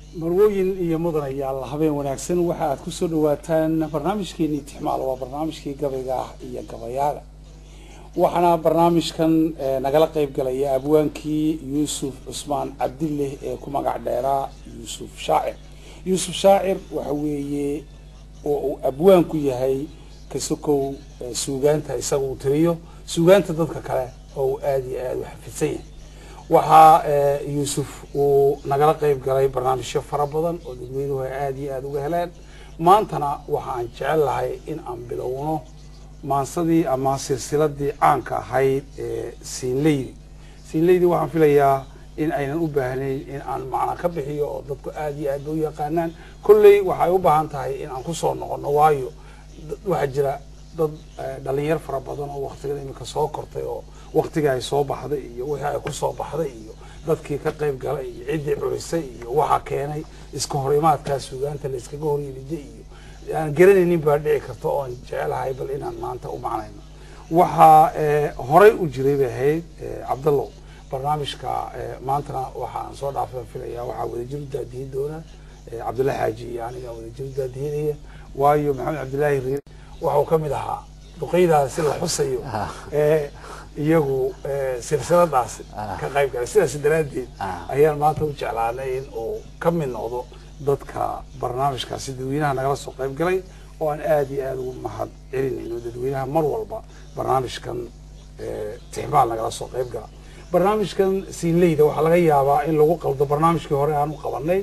marwooyin iyo mudanayaal habeen wanaagsan waxa aad ku soo dhawaataan barnaamijkeenii tixmaal waa barnaamijkii gabayga ah iyo gabayaaga waxaana barnaamijkan nagala qayb galaya abwaankii yuusuf cusmaan cabdileh ee ku magac dheeraa yuusuf shaacir yuusuf shaacir waxa weeye oo uu abwaanku yahay kasokow suugaanta isaga uu tiriyo suugaanta dadka kale oo uu aada iyo aada u xafidsan yahay waxaa yuusuf uu nagala qayb galay barnaamijyo fara badan oo dadweynuhu ay aada iyo aada uga heleen maantana waxa aan jecel lahay in aan bilowno maansadii ama silsiladii caanka ahayd ee siinleydi siinleydi waxaan filayaa in aynan u baahnayn in aan macna ka bixiyo oo dadku aada iyo aad ba u yaqaanaan kolley waxay u baahan tahay in aan kusoo noqono waayo waxaa jira dad dhalinyar fara badan oo waktigan iminka soo kortay oo waktigii ay soo baxday iyo wixii ay kusoo baxday iyo dadkii ka qayb galay iyo ciddii curisay iyo waxa keenay iska hor imaadkaa suugaanta la iskaga hor yimida iyo aan garanaynin baa dhici karta oo aan jecelahay bal inaan maanta u macnayno waxaa horay u jiray bay ahayd cabdallow barnaamijka maantana waxa aan soo dhaafay filaya waxaa wadajir u daadihin doona cabdulla xaaji iyo aniga wadajir u daadihinaya waayo maxamed cabdillaahi riir waxau ka mid ahaa duqeydaasi la xusayo ee iyagu silsiladaas ka qayb galay sidaas daraaddeed ayaan maanta u jeclaanay in uu ka mid noqdo dadka barnaamijkaasi dadweynaha nagala soo qayb galay oo aan aada iyo aada ugu mahad celinayno dadweynaha mar walba barnaamijkan tixmaal nagala soo qayb gala barnaamijkan siinleyda waxaa laga yaabaa in lagu qaldo barnaamijkii hore aan u qabanay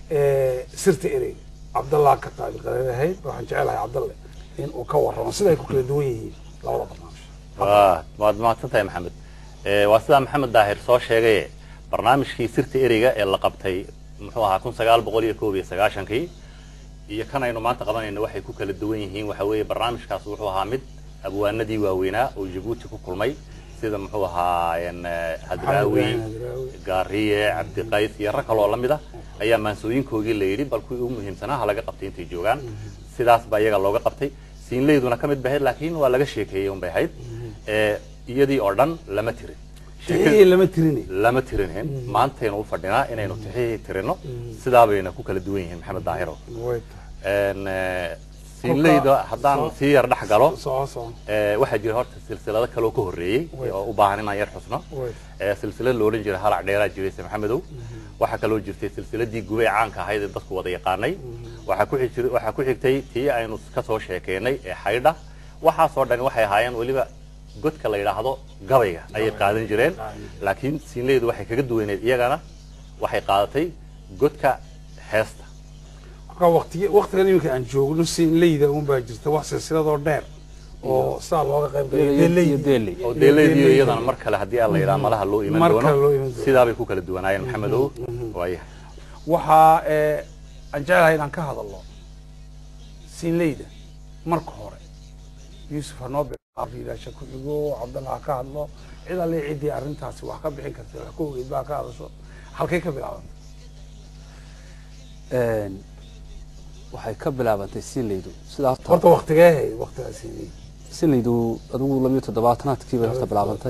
sirta ereyga cabdallah ka qaabil qaleelahayd waxaan jecelahay cabdalle in uu ka warramo sida ay ku kala duwan yihiin labada barnaamij waad mahadsan tahay maxamed waa sidaa maxamed daahir soo sheegaye barnaamijkii sirta ereyga ee la qabtay muxuu ahaa kun sagaal boqol iyo koob iyo sagaashankii iyo kan aynu maanta qabanayno waxay ku kala duwan yihiin waxa weeye barnaamijkaas wuxuu ahaa mid abwaanadii waaweynaa oo jabuuti ku kulmay sida muxuu ahaa hadraawi gaariye cabdiqays iyo rag kaloo lamid ah ayaa maansooyinkoogii la yidhi bal kuwii ugu muhiimsanaa ha laga qabtay intay joogaan sidaas baa iyaga looga qabtay siinleyduna ka mid bahayd laakiin waa laga sheekeeyey un bay ahayd iyadii oo dhan lama tirin lama tirin lama tirinhin maantaynu u fadhinaa inaynu tixihii tirino sidaa bayna ku kala duwan yihiin maxamed daahiro siinleyda haddaan sii yar dhex galo waxaa jira horta silsilado kaloo ka horreeyey oo u baahan inaan yar xusno silsilad loodhan jiray halac dheeraa jirayse maxamedow waxaa kaloo jirtay silsiladii gubey caanka ahayd ee dadku wada yaqaanay waxaa ku xigtay tii aynu kasoo sheekeynay ee xaydha waxaasoo dhani waxay ahaayeen weliba godka la yidhaahdo gabayga ayay qaadan jireen laakiin siinleydu waxay kaga duwaneed iyagana waxay qaadatay godka heesta waktigan iminka aan joogno siinleyda un baa jirta wax silsiladoo dheer oo saa looga qayb oo deeleydiyo iyadana mar kale haddii aan la yidhaha malaha loo iman doono sidaabay ku kala duwanaayeen maxamedow waayahay waxaa aan jecelahay inaan ka hadalno siinleyda marka hore yuusuf hanoo riidaasha ku xigo cabdalla ha ka hadlo cid alle ciddii arrintaasi wax ka bixin karta wax ka ogeyd baa ka hadasho halkay ka bilaabantay waxay ka bilaabantay siinleydu sidaa horta waktigee hayd waktigaa siinleyda siinleydu adigu labiyo toddobaatanaadkii bay horta bilaabantay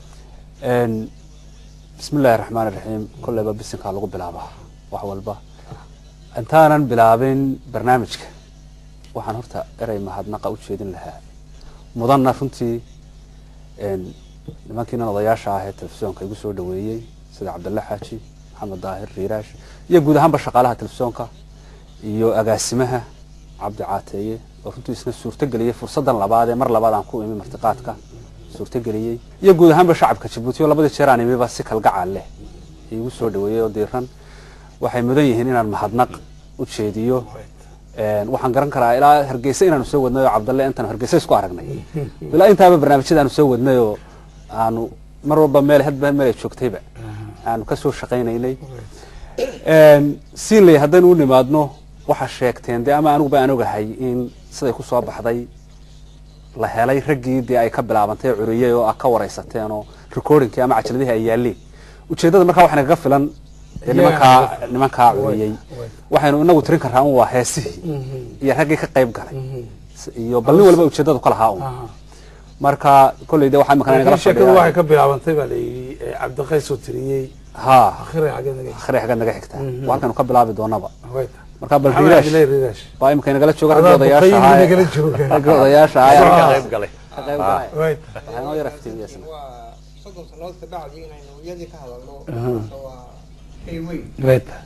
bismi illaahi raxmaan iraxiim kolleyba bisinkaa lagu bilaabaa wax walba intaanan bilaabin barnaamijka waxaan horta erey mahadnaqa u jeedin lahaa mudanna runtii nimankiinan odayaasha ah ee telefisyoonka igu soo dhaweeyey sida cabdalla xaaji maxamed daahir riiraash iyo guud ahaanba shaqaalaha telefisyoonka iyo agaasimaha cabdi caateeye oo runtii isna suurtogeliyey fursaddan labaad ee mar labaad aan ku imi martiqaadka suurtogeliyey iyo guud ahaanba shacabka jabuuti oo labadii jeer aan imiba si kalgacal leh igu soo dhaweeyey oo diiran waxay mudan yihiin inaan mahadnaq u jeediyo waxaan garan karaa ilaa hargeysa inaanu soo wadnay oo cabdalle intaanu hargeysa isku aragnay ilaa intaaba barnaamijyada aanu soo wadnay oo aanu mar walba meel hadba meel ay joogtayba aanu ka soo shaqaynaynay siinley haddaynu u nimaadno waxaa sheegteen dee ama aniguba aan ogahay in siday ku soo baxday la helay raggii dee ay ka bilaabantay curiyey oo ah ka waraysateen oo recordingkii ama cajaladihii ay yaaleen ujeeddada markaa waxaa nagaga filan nimankaa nimankaa curiyey waxaynu inagu tirin karraa un waa heesihii iyo raggii ka qayb galay iyo bal nin walba ujeeddadu ka lahaa un marka kolley de waxaa imika nagala sheekadu waxay ka bilaabantay baa la yidhi cabdiqays oo tiriyey ha akhri xaggeed naga akhri xagga naga xigtaa Mhm. waa halkaanu ka bilaabi doonaba way tahay marka bal maxamed riiraash cabdillahi riiraash baa imika nagala jooga Adaa ragga odayaasha duqaydi ahaa nagala jooga. ragga odayaasha ka ahaa qayb galay ka qayb galay way waxay noo yara iftiimiyeysan waa soddon sannadood ka bacdi inaynu iyadii ka hadalno Aha. horta waa shay weyn way tahay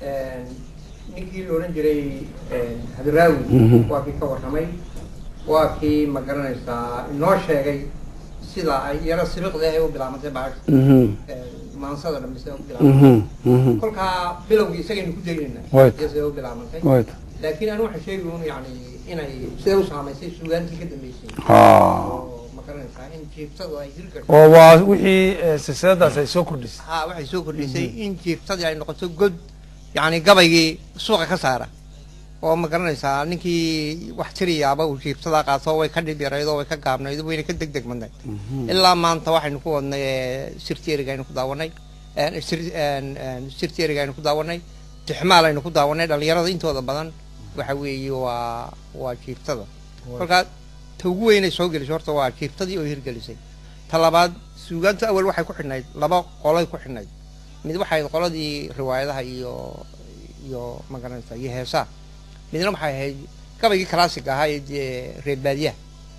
ninkii la odhan jiray hadraawi Mhm. waa kii ka warramay waa kii ma garanaysaa inoo sheegay sida ay yaro siriqda ay u bilaabantay bacag Mhm. maansada dhambe sida u bilaabantay Mhm. Mhm. kolkaa bilowgii isagaynu ku daynayna Right. iyo sida u bilaabantay way tahay laakiin anu waxaan sheegi un yani inay siday u saamaysay suugaantii ka dambeysay ha oo ma garanaysaa in jiibtadu ay hirgasho oo waa wixii eh, silsiladaas ay soo kordhisay ha waxay soo kordhisay in jiibtadii ay noqoto god yani gabaygii suuqa ka saara oo ma garanaysaa ninkii wax tiriyaaba uu jiibtadaa qaato way ka dhib yarayd oo way ka gaabnayd wayna ka deg deg madnayd ilaa maanta waxaynu ku wadnay ee, sirti eriga aynu ku daawanay een, sir- een, een, sirti eriga aynu ku daawanay tixmaal aynu ku daawanay dhalinyarada intooda badan waxa weeye waa waa jiibtada kolkaa ta ugu weynay soo gelisay horta waa jiibtadii oo hirgelisay ta labaad suugaanta awal waxay ku xidhnayd laba qolay ku xidhnayd mid waxay ahayd qoladii riwaayadaha iyo iyo ma garanaysa iyo heesaha midna waxay ahayd gabaygii classic ahaa ee dee reer baadiyaha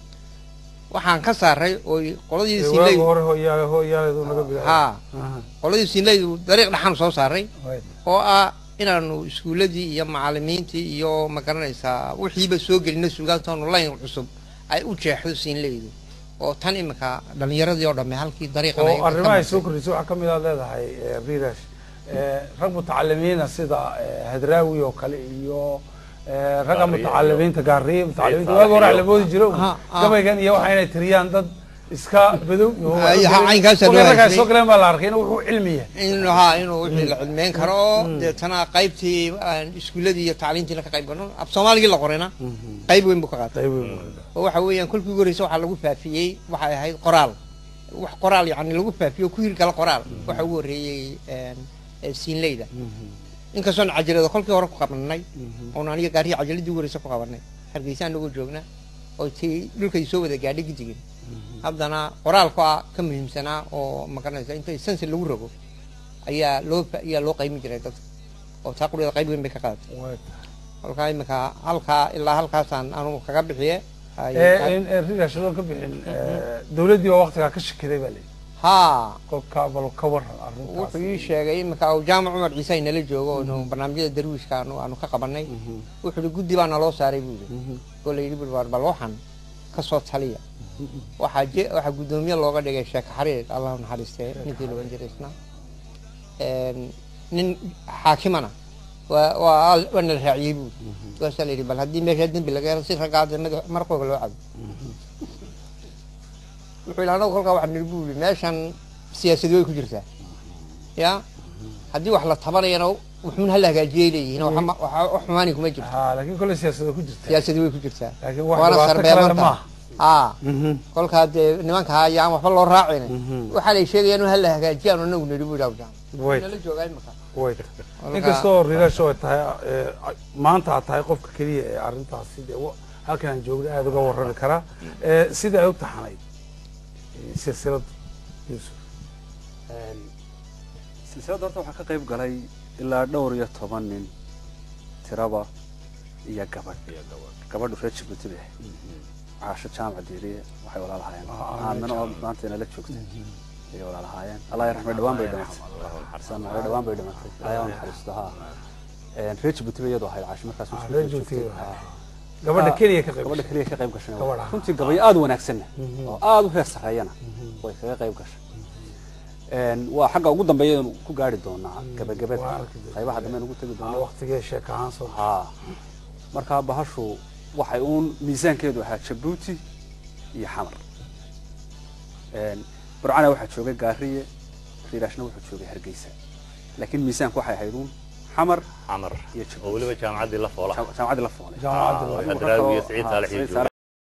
waxaan ka saaray oo qoladii waaga siinleydu hore hooyaale hooyaaleedu naga bilaabay haa Aha. qoladii siinleydu dariiq dhaxaanu soo saaray way oo ah inaanu iskuuladii iyo macalimiintii iyo ma garanaysaa wixiiba soo gelino suugaantoonu layn cusub ay u jeexdo siinleydu oo tan imika dhalinyaradii oo dhamme halkii dariiqan ay oo ka arrimaha ay soo martay. kordhisay waxaa ka mid aad leedahay eh, riirash eh, rag mutacalimiina sida eh, hadraawi oo kale iyo eh, ragga Gaariye mutacalimiinta gaariye mutacalimiinta Saalax waaga hore iyo- la moodi jiro Aha, ah. gabaygan iyo waxa inay tiriyaan dad iska badow iyo Ay, ha, caynkaasaa loo ragga ay haystay. soo galeen baa la arkay inuu wuxuu cilmiya in haa inuu wixii la cilmeyn karo oo deetana qaybtii aan iskuuladii iyo tacliintiina ka qayb galno af soomaaligii la qorayna qayb weyn buu ka qaatay qayb weyn oo waxa weeyaan kolkii ugu horreysay waxaa lagu faafiyey waxay ahayd qoraal wax qoraal yacni lagu faafiyo ku hirgala qoraal waxa ugu horreeyey een, ee siinleyda inkastoon cajalada kolkii hore ku qabanay oon aniga gaarihi cajaladii ugu horreysay ku qabanay hargeysa anagoo joogna oo tii dhulkay soo wada gaadhay gidigin haddana qoraalku ah ka muhiimsanaa oo magaranaysa inta sansi lagu rogo ayaa loo fa- ayaa loo qaymin jiray dadka oo taa qudheeda qayb weyn bay ka qaadatay Way kolkaa imika halkaa ilaa halkaasaan anugu kaga bixiye Ay- tahay. Eh, in riirash adoon ka bixin eh, dawladdii oo waqtigaa ka shakiday baa leeyahy haa kolka bal ka waran arrintaas wuxuu ii sheegay imika uu jaamac cumar ciise ay nala joogo oonu barnaamijyada darwiishka aanu aanu ka qabanay wuxuu ihi guddi baa naloo saaray buu yidhi oo la yidhi bul bal waxan ka soo taliya waxaa je waxaa guddoomiye looga dhigay sheekh xariir allahu naxariistee ninkii la ohan jiray isna Een, nin xaakimana waa waa waa nala raaciyey buu waasaa la yidhi bal haddii meesha dembi laga helo si raggaa dee madax- marqooga loo cabo wuxuu yidhi anagu kolkaa waxaa nidhi buu yidhi meeshan siyaasadi way ku jirtaa ya haddii wax la tabanayana wuxuun hala hagaajiyay leeyihiin oo waxma- waxa wax xumaani kuma jirto ha laakiin kole siyaasada ku jirta siyaasadi way ku jirtaa laakiin wax waana dhibaato kalena sarbeebanta maaha aa kolkaa dee nimanka ayaan waxba loo raacin waxaa lay sheegayaan in hala hagaajiyaan oo anagu nidhi buu yidhi awjaan way nala joogaa imika way inkastoo riirash ay tahay eh, maanta aad tahay qofka keliya ee arrintaasi dee wa- halkan aan joogna aada uga warrami karaa Eh, sida ay u taxanayd eh, silsilada yuusuf silsiladda horta waxaa ka qayb galay ilaa dhowr iyo toban nin tiraba iyo gabadh gabadhu reer jibuuti bay ahayd caasho jaamac diiriye waxay walaalahaayeen Ah, ah, aamino oo maanta inala joogtay ayay walaalahaayeen allah yarxame dhawaan bay dhimatay sanacyo dhawaan bay dhimatay ilaahay ha naxariisto ha Een, reer jibuuti bay iyadu ahayd caasho markaas Ah, Jibuuti reer joogtay. Jibuuti bay Ah. gabadha Ah, keliya ka qayb gabadha gashay. keliya ka qayb gashay Gabadha. runtii gabayo aada u wanaagsanna oo aada u heer sarreeyana way kaga qayb gashay Een, waa xagga ugu dambeeya aynu ku gaari doonaa gabagabada waa arki doonaa. qaybaha dambe aynu ugu tegi Ah, doonaa waqtigee sheek ahaan soo haa markaa bahashu waxay uun miisaankeedu ahaa jabuuti iyo xamar Een, burcana waxaa joogay gaariye riiraashna wuxuu joogay hargeysa laakiin miisaanku waxay ahayd uun xamar xamar iyo Jabuuti. oo weliba jaamacaddii la foola jaamacaddii la foolay jaamacadda hadraawi iyo siciid saalax iyo jooga